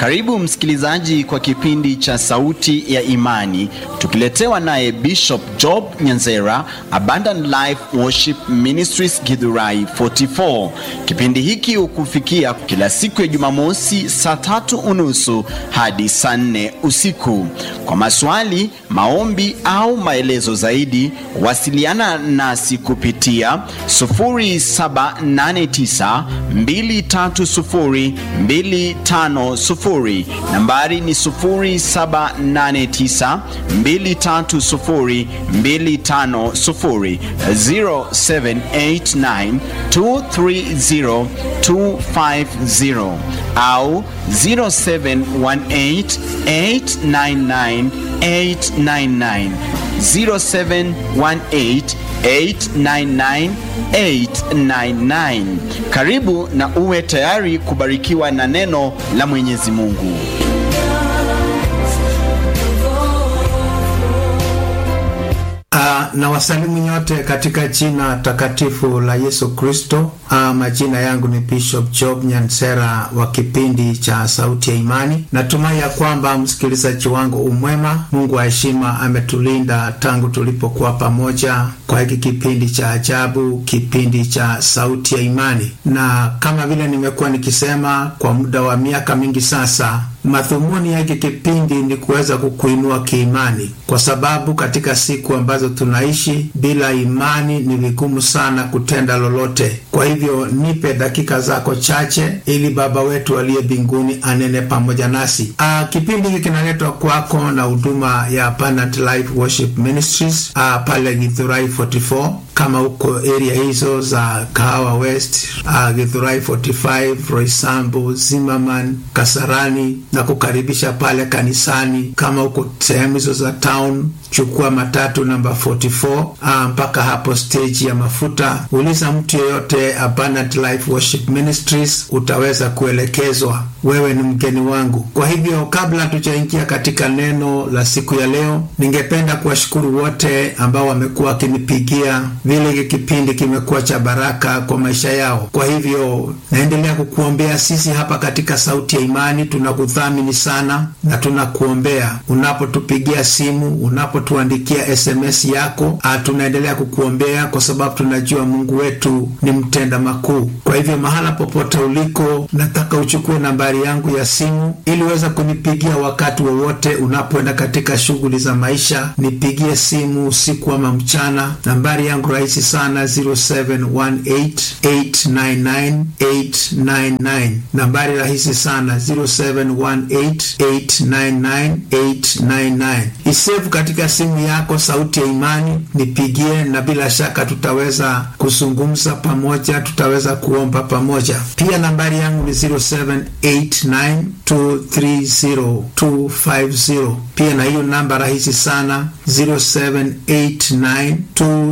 Karibu msikilizaji kwa kipindi cha Sauti ya Imani, tukiletewa naye Bishop Job Nyanzera, Abundant Life Worship Ministries Githurai 44. Kipindi hiki hukufikia kila siku ya Jumamosi saa tatu unusu hadi saa nne usiku. Kwa maswali, maombi au maelezo zaidi, wasiliana nasi kupitia 0789 230 250. Nambari ni 0789 230 250, 0789 230 250 au 0718 899 899 0718 899 899. Karibu na uwe tayari kubarikiwa na neno la Mwenyezi Mungu. Uh, na wasalimu nyote katika jina takatifu la Yesu Kristo. Uh, majina yangu ni Bishop Job Nyansera wa kipindi cha Sauti ya Imani. Natumai ya kwamba msikilizaji wangu umwema. Mungu wa heshima ametulinda tangu tulipokuwa pamoja kwa hiki kipindi cha ajabu, kipindi cha Sauti ya Imani, na kama vile nimekuwa nikisema kwa muda wa miaka mingi sasa madhumuni ya hiki kipindi ni kuweza kukuinua kiimani, kwa sababu katika siku ambazo tunaishi bila imani ni vigumu sana kutenda lolote. Kwa hivyo nipe dakika zako chache, ili Baba wetu aliye mbinguni anene pamoja nasi. Aa, kipindi hiki kinaletwa kwako na huduma ya Abundant Life Worship Ministries aa, pale Githurai 44 kama uko area hizo za Kahawa West, uh, Githurai 45, Roysambu, Zimmerman, Kasarani na kukaribisha pale kanisani. Kama uko sehemu hizo za town, chukua matatu namba 44 uh, mpaka hapo stage ya mafuta. Uliza mtu yeyote Abundant Life Worship Ministries, utaweza kuelekezwa. Wewe ni mgeni wangu. Kwa hivyo, kabla tujaingia katika neno la siku ya leo, ningependa kuwashukuru wote ambao wamekuwa wakinipigia vile hiki kipindi kimekuwa cha baraka kwa maisha yao. Kwa hivyo naendelea kukuombea. Sisi hapa katika Sauti ya Imani tunakudhamini sana na tunakuombea. Unapotupigia simu, unapotuandikia SMS yako, tunaendelea kukuombea kwa sababu tunajua Mungu wetu ni mtenda makuu. Kwa hivyo mahala popote uliko, nataka uchukue nambari yangu ya simu ili uweze kunipigia wakati wowote unapoenda katika shughuli za maisha. Nipigie simu usiku ama mchana. Nambari yangu rahisi sana 0718899899 nambari rahisi sana 0718899899 isevu katika simu yako sauti ya imani nipigie na bila shaka tutaweza kuzungumza pamoja tutaweza kuomba pamoja pia nambari yangu ni 0789230250 pia na hiyo namba rahisi sana 0789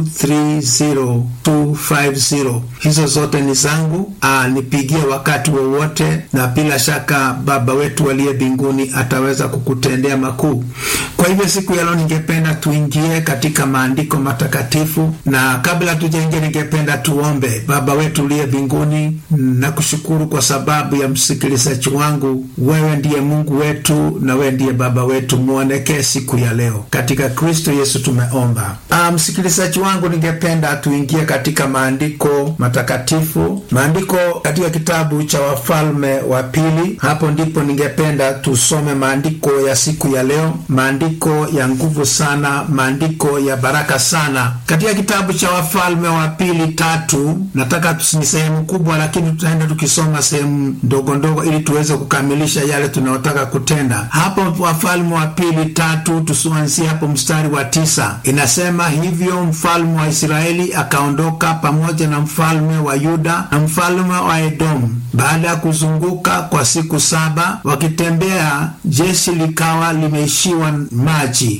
250 hizo zote ni zangu. Aa, nipigie wakati wowote wa na bila shaka Baba wetu aliye mbinguni ataweza kukutendea makuu. Kwa hivyo siku ya leo ningependa tuingie katika maandiko matakatifu, na kabla tujaingia, ningependa tuombe. Baba wetu uliye mbinguni, nakushukuru kwa sababu ya msikilizaji wangu. Wewe ndiye Mungu wetu na wewe ndiye Baba wetu, muonekee siku ya leo katika Kristo Yesu tumeomba. Aa, msikilizaji wangu ningependa tuingie katika maandiko matakatifu, maandiko katika kitabu cha Wafalme wa Pili. Hapo ndipo ningependa tusome maandiko ya siku ya leo, maandiko ya nguvu sana, maandiko ya baraka sana, katika kitabu cha Wafalme wa Pili tatu. Nataka ni sehemu kubwa, lakini tutaenda tukisoma sehemu ndogo ndogo ili tuweze kukamilisha yale tunayotaka kutenda. Hapo Wafalme wa Pili tatu, tusianzie hapo mstari wa tisa, inasema hivyo mfalme wa Israeli akaondoka pamoja na mfalme wa Yuda na mfalme wa Edomu. Baada ya kuzunguka kwa siku saba wakitembea, jeshi likawa limeishiwa maji, kwa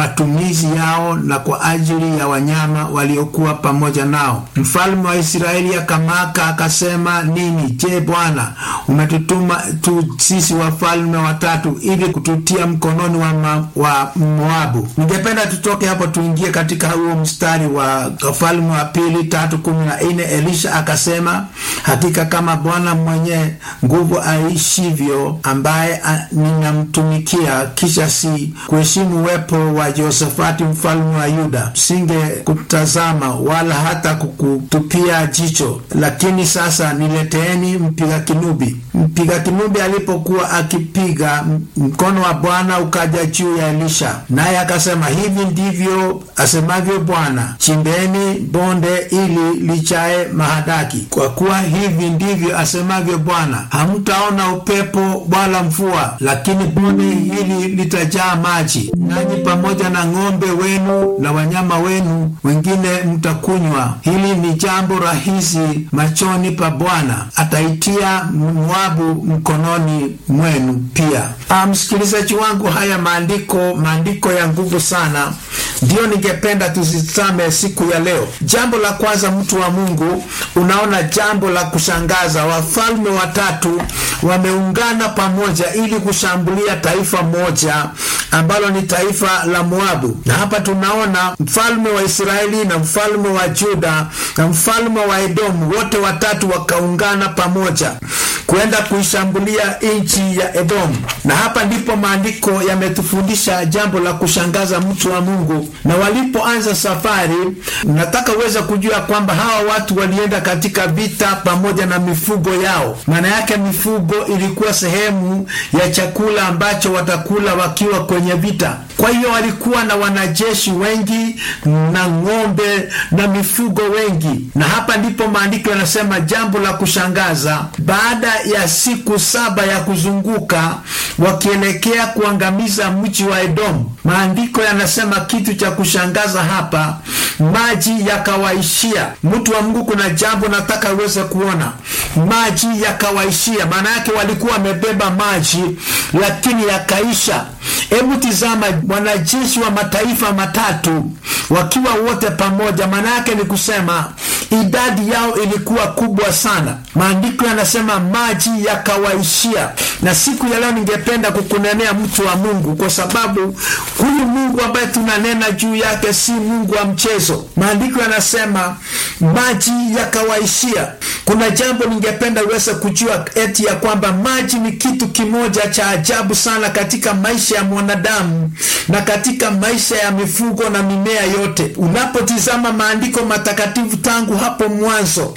matumizi yao na kwa ajili ya wanyama waliokuwa pamoja nao. Mfalme wa Israeli akamaka akasema, nini? Je, Bwana umetutuma tu sisi wafalme watatu ili kututia mkononi wa, ma, wa Moabu? Ningependa tutoke hapo tuingie katika huo mstari wa Wafalme wa Pili tatu kumi na nne. Elisha akasema, hakika kama Bwana mwenye nguvu aishivyo, ambaye ninamtumikia, kisha si kuheshimu uwepo wa Josafati mfalme wa Yuda, singe kutazama wala hata kukutupia jicho. Lakini sasa nileteeni mpiga kinubi. Mpiga kinubi alipokuwa akipiga, mkono wa Bwana ukaja juu ya Elisha, naye akasema, hivi ndivyo asemavyo Bwana, chimbeni bonde ili lichae mahadaki, kwa kuwa hivi ndivyo asemavyo Bwana, hamtaona upepo wala mvua, lakini bonde hili litajaa maji, nanyi pamoja na ng'ombe wenu na wanyama wenu wengine mtakunywa. Hili ni jambo rahisi machoni pa Bwana, ataitia Moabu mkononi mwenu pia. Ah, msikilizaji wangu, haya maandiko maandiko ya nguvu sana, ndiyo ningependa tuzitame siku ya leo. Jambo la kwanza, mtu wa Mungu, unaona jambo la kushangaza, wafalme watatu wameungana pamoja ili kushambulia taifa moja ambalo ni taifa la Moabu, na hapa tunaona mfalme wa Israeli na mfalme wa Juda na mfalme wa Edomu, wote watatu wakaungana pamoja kwenda kuishambulia nchi ya Edomu. Na hapa ndipo maandiko yametufundisha jambo la kushangaza, mtu wa Mungu. Na walipoanza safari, nataka uweze kujua kwamba hawa watu walienda katika vita pamoja na mifugo yao. Maana yake mifugo ilikuwa sehemu ya chakula ambacho watakula wakiwa kwenye vita. Kwa hiyo walikuwa na wanajeshi wengi na ng'ombe na mifugo wengi, na hapa ndipo maandiko yanasema jambo la kushangaza, baada ya siku saba ya kuzunguka wakielekea kuangamiza mji wa Edomu, maandiko yanasema kitu cha kushangaza hapa, maji yakawaishia. Mtu wa Mungu, kuna jambo nataka uweze kuona, maji yakawaishia. Maana yake walikuwa wamebeba maji lakini yakaisha. Hebu tizama, wanajeshi wa mataifa matatu wakiwa wote pamoja, maana yake ni kusema idadi yao ilikuwa kubwa sana. Maandiko yanasema maji yakawaishia. Na siku ya leo ningependa kukunenea mtu wa Mungu, kwa sababu huyu Mungu ambaye tunanena juu yake si Mungu wa mchezo. Maandiko yanasema maji yakawaishia. Kuna jambo ningependa uweze kujua, eti ya kwamba maji ni kitu kimoja cha ajabu sana katika maisha ya mwanadamu na katika maisha ya mifugo na mimea yote. Unapotizama maandiko matakatifu tangu hapo mwanzo,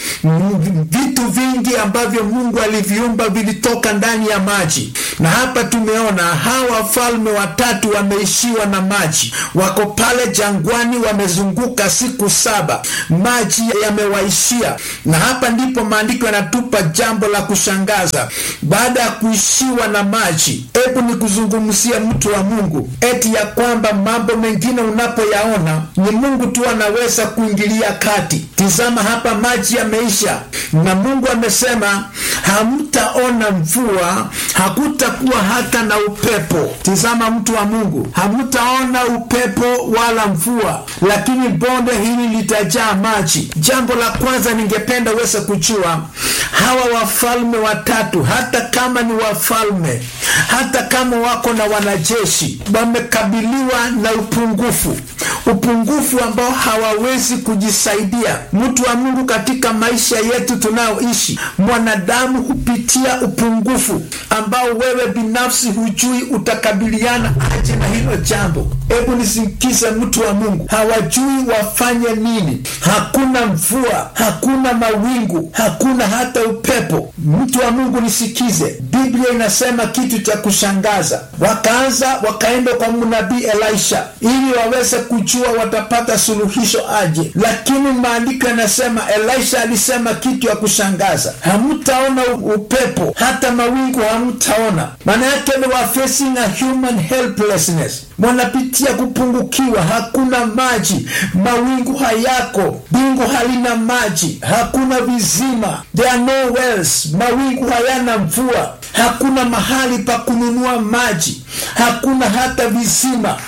vitu vingi ambavyo Mungu aliviumba vilitoka ndani ya maji, na hapa tumeona hawa wafalme watatu wameishiwa na maji, wako pale jangwani, wamezunguka siku saba, maji yamewaishia. Na hapa ndipo maandiko yanatupa jambo la kushangaza. Baada ya kuishiwa na maji, hebu ni kuzungumzia mtu wa Mungu eti ya kwamba mambo mengine unapoyaona ni Mungu tu anaweza kuingilia kati. Tizama hapa, maji yameisha, na Mungu amesema hamtaona mvua, hakutakuwa hata na upepo. Tizama mtu wa Mungu, hamtaona upepo wala mvua, lakini bonde hili litajaa maji. Jambo la kwanza ningependa uweze kujua, hawa wafalme watatu, hata kama ni wafalme, hata kama wako na wanajeshi, wamekabiliwa na upungufu, upungufu ambao hawawezi kujisaidia. Mtu wa Mungu, katika maisha yetu tunayoishi, mwanadamu hupitia upungufu ambao wewe binafsi hujui utakabiliana aje na hilo jambo. Hebu nisikize, mtu wa Mungu, hawajui wafanye nini. Hakuna mvua, hakuna mawingu, hakuna hata upepo. Mtu wa Mungu, nisikize, Biblia inasema kitu cha kushangaza. Wakaanza wakaenda kwa mnabii Elisha ili waweze kujua watapata suluhisho aje, lakini maandiko yanasema Elisha alisema kitu ya kushangaza, hamtaona upepo hata mawingu hamtaona. Maana yake ni wa facing a human helplessness, wanapitia kupungukiwa, hakuna maji, mawingu hayako, bingu halina maji, hakuna vizima, there are no wells, mawingu hayana mvua, hakuna mahali pa kununua maji, hakuna hata visima.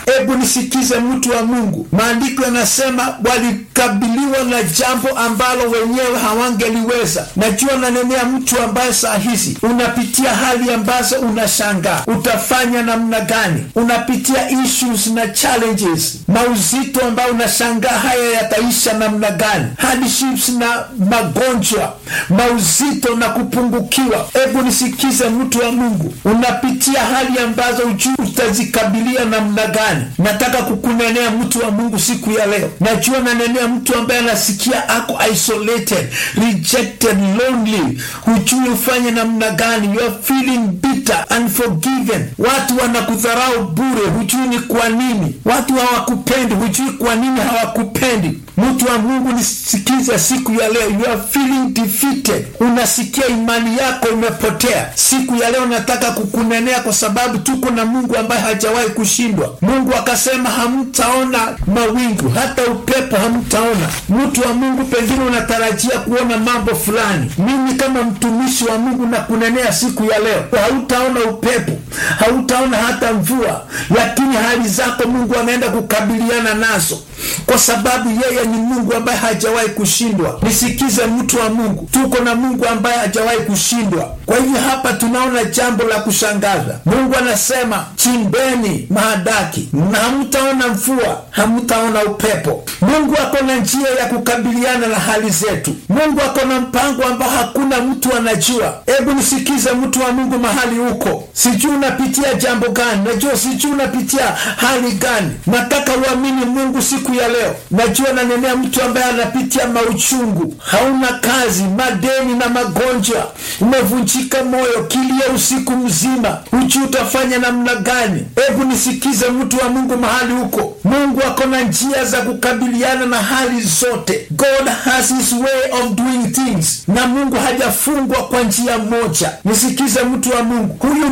Hebu nisikize mtu wa Mungu, maandiko yanasema walikabiliwa na jambo ambalo wenyewe hawangeliweza. Najua nanenea mtu ambaye saa hizi unapitia hali ambazo unashangaa utafanya namna gani, unapitia issues na challenges, mauzito ambayo unashangaa haya yataisha namna gani, hardships na magonjwa, mauzito na kupungukiwa. Hebu nisikize mtu wa Mungu, unapitia hali ambazo ujui utazikabilia namna gani. Nataka kukunenea mtu wa Mungu siku ya leo. Najua nanenea mtu ambaye anasikia ako isolated, rejected, lonely, hujui ufanye namna gani, you are feeling bitter, unforgiven. Watu wanakudharau bure, hujui ni kwa nini. Watu hawakupendi, hujui kwa nini hawakupendi. Mtu wa Mungu nisikize siku ya leo, you are feeling defeated, unasikia imani yako imepotea. Siku ya leo nataka kukunenea kwa sababu tuko na Mungu ambaye hajawahi kushindwa. Mungu akasema hamtaona mawingu, hata upepo hamtaona. Mtu wa Mungu, pengine unatarajia kuona mambo fulani. Mimi kama mtumishi wa Mungu nakunenea siku ya leo, hautaona upepo, hautaona hata mvua, lakini hali zako Mungu anaenda kukabiliana nazo kwa sababu yeye ni Mungu ambaye hajawahi kushindwa. Nisikize mtu wa Mungu, tuko na Mungu ambaye hajawahi kushindwa. Kwa hivyo hapa tunaona jambo la kushangaza. Mungu anasema chimbeni mahadaki na hamtaona mvua, hamtaona upepo. Mungu ako na njia ya kukabiliana na hali zetu. Mungu ako na mpango ambao hakuna mtu anajua. Hebu nisikize mtu wa Mungu mahali huko, sijui unapitia jambo gani, najua sijui unapitia hali gani. Nataka uamini Mungu siku ya leo. Najua nanenea mtu ambaye anapitia mauchungu, hauna kazi, madeni na magonjwa, umevunjika moyo, kilia usiku mzima, hujui utafanya namna gani. Hebu nisikize mtu wa Mungu mahali huko, Mungu ako na njia za kukabiliana na hali zote. God has his way of doing things, na Mungu hajafungwa kwa njia moja. Nisikize mtu wa Mungu, huyu